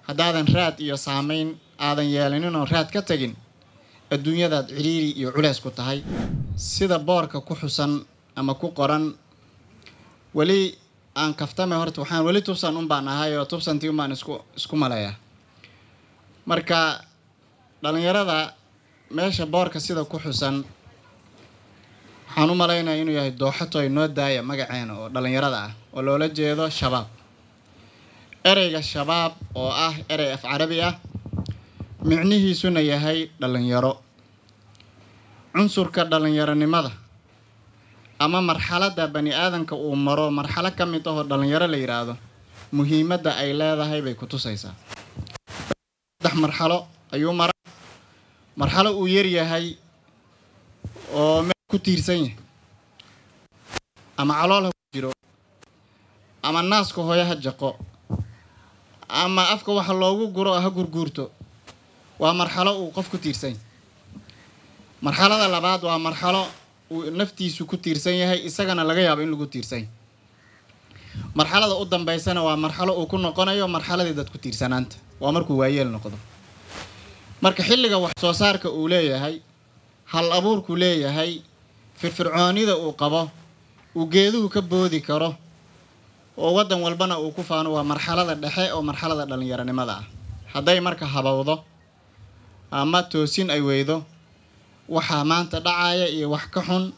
haddaadan raad iyo saameyn aadan yeelanin oo raad ka tegin adduunyadaad ciriiri iyo culeys ku tahay sida boorka ku xusan ama ku qoran weli aan kaftame horta waxaan weli tubsan un baan ahay oo tubsantii un baan isku isku maleeyaa marka dhalinyarada meesha boorka sida ku xusan waxaan u malaynaya inuu yahay dooxatoy noo daaya magaceena oo dhalinyarada ah oo loola jeedo shabaab ereyga shabaab oo ah erey af carabi ah micnihiisuna yahay dhalinyaro cunsurka dhalinyaronimada ama marxaladda bani aadanka uu maro marxalo ka mid ahoo dhalinyaro la yidhaahdo muhiimadda ay leedahay bay ku tusaysaa saddex marxalo ayuu mara marxalo uu yaryahay oo meel ku tiirsan yahay ama calool ha ku jiro ama naaska hooyo ha jaqo ama afka waxa loogu guro ha gurguurto waa marxalo uu qof ku tiirsan yahay marxalada labaad waa marxalo uu naftiisu ku tiirsan yahay isagana laga yaabo in lagu tiirsan yahay marxalada u dambeysana waa marxalo uu ku noqonayo marxaladii dad ku tiirsanaanta waa markuu waayeel noqdo marka xilliga wax soo saarka uu leeyahay hal abuurku leeyahay firfircoonida uu qabo uu geeduhu ka boodi karo oo waddan walbana uu ku faano waa marxalada dhexe oo marxalada dhalinyaronimada ah hadday marka habowdo ama toosin ay weydo waxaa maanta dhacaya iyo wax ka xun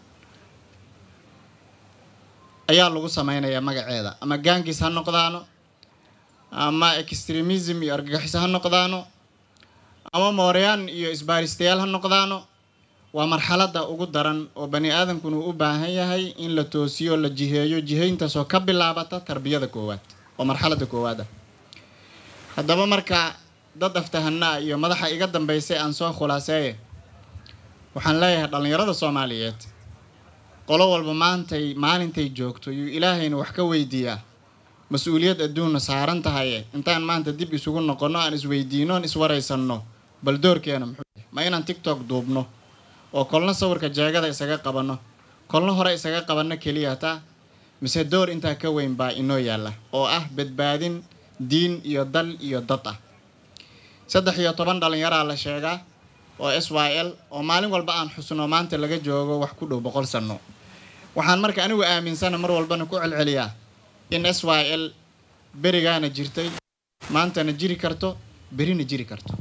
ayaa lagu sameynayaa magaceeda ama gaangis ha noqdaano ama extremism iyo argagixis ha noqdaano ama mooryaan iyo isbaaristayaal ha noqdaano waa marxaladda ugu daran oo bani aadamkuna uu u baahan yahay in la toosiyo la jiheeyo jihayntaasoo ka bilaabata tarbiyada koowaad oo marxaladda koowaad ah haddaba marka dad aftahanaa iyo madaxa iga dambeysay aan soo khulaaseeye waxaan leeyahay dhallinyarada soomaaliyeed qolo walba maantay maalintay joogto yuu ilaahayna wax ka weydiiyaa mas-uuliyad adduunna saaran tahaye intaan maanta dib isugu noqonno aan isweydiino aan iswaraysanno bal doorkeena muxuu ma inaan tictok duubno oo kolna sawirka jeegada isaga qabanno kolna hore isaga qabanno keliya taa mise door intaa ka weyn baa inoo yaalla oo ah badbaadin diin iyo dal iyo dad ah saddex iyo toban dhallinyaraa la sheegaa oo s y l oo maalin walba aan xusno maanta laga joogo wax ku dhow boqol sanno waxaan marka anigu aaminsana mar walbana ku celceliyaa in s y l berigaana jirtay maantana jiri karto berina jiri karto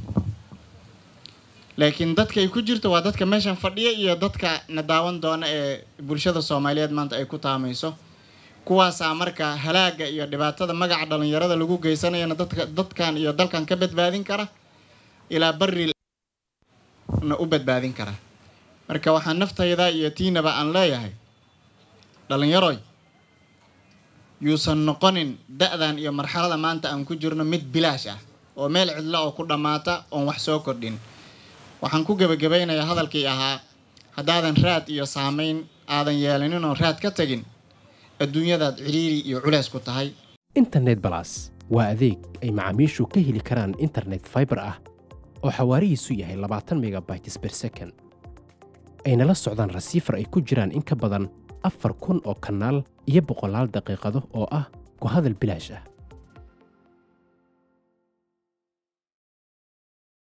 laakiin dadka ay ku jirto waa dadka meeshan fadhiya iyo dadka na daawan doona ee bulshada soomaaliyeed maanta ay ku taamayso kuwaasaa marka halaaga iyo dhibaatada magaca dhalinyarada lagu geysanayana dadka dadkan iyo dalkan ka badbaadin kara ilaa bari na u badbaadin kara marka waxaan naftayda iyo tiinaba aan leeyahay dhalinyaroy yuusan noqonin da-dan iyo marxalada maanta aan ku jirno mid bilaash ah oo meel cidla oo ku dhammaata oon wax soo kordhin waxaan ku gebagabaynayaa hadalkii ahaa haddaadan raad iyo saameyn aadan yeelanin oo raad ka tegin adduunyadaad ciriiri iyo culeys ku tahay internet balas waa adeeg ay macaamiishu ka heli karaan internet faibar ah oo xawaarihiisu yahay labaatan megabytes ber second ayna la socdaan rasiifar ay ku jiraan in ka badan afar kun oo kanaal iyo boqolaal daqiiqado oo ah ku hadal bilaash ah